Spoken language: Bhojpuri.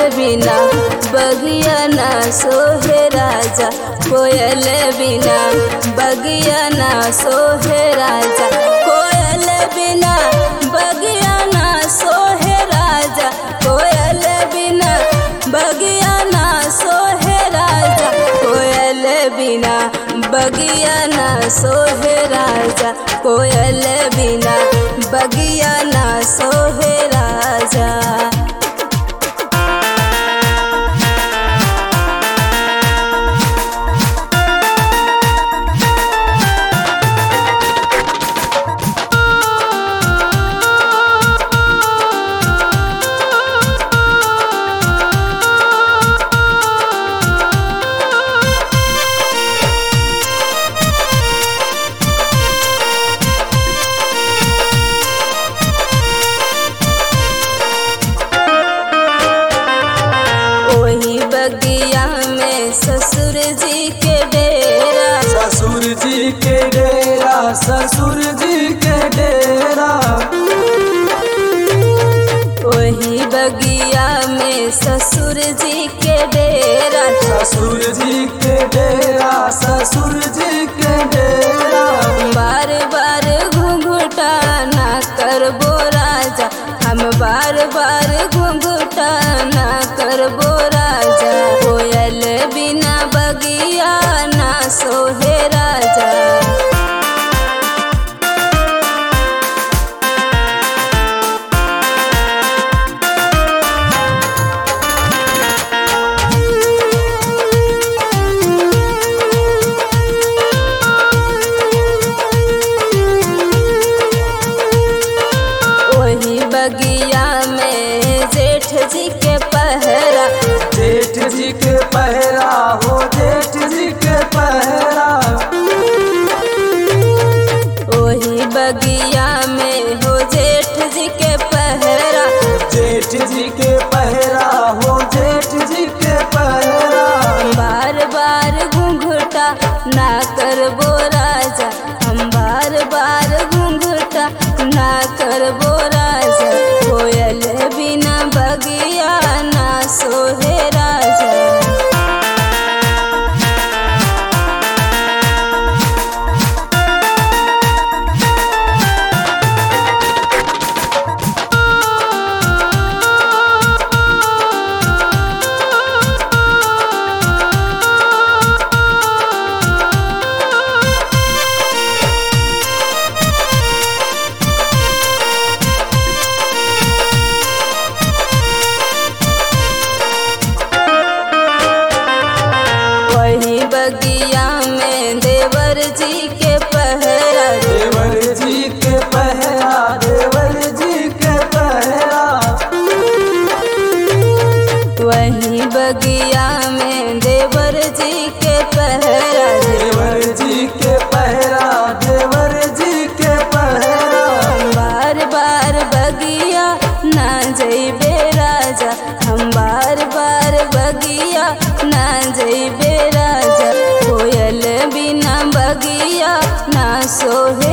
बिना बगिया ना सोहे राजा कोयल बिना बगिया ना सोहे राजा कोयल बिना बगिया ना सोहे राजा कोयल बिना बगिया ना सोहे राजा कोयल बिना बगिया ना सोहे राजा कोयल बिना बगिया ना सोहे राजा ओही बगिया में ससुर जी के डेरा ससुर जी के डेरा ससुर जी के डेरा ओही बगिया में ससुर जी के डेरा ससुर जी के डेरा ससुर जी के डेरा बार बार घुंघुटा ना करबो राजा हम बार बार घुंघुटा ना करबो राजा कोयल बिना बगिया ना सोहे राजा वही बगिया में जेठ जी के पहरा जेठ जी के पहरा हो जेठ जी के पहरा वही बगिया में हो जेठ जी के पहरा जेठ जी के पहरा हो जेठ जी के पहरा बार बार घूंघटा ना करबो राजा हम बार बार घूंघटा ना करबो राजा कोयल बिना बगिया ना सोहे राजा वही बगिया में देवर जी के पहरा देवर जी के पहरा देवर जी के पहरा वही बगिया में देवर जी के पहरा देवर जी के पहरा देवर जी के पहरा बार बार बगिया ना जइबे राजा हम बार बार बगिया ना जइबे राजा कोयल बिना बगिया ना सोहे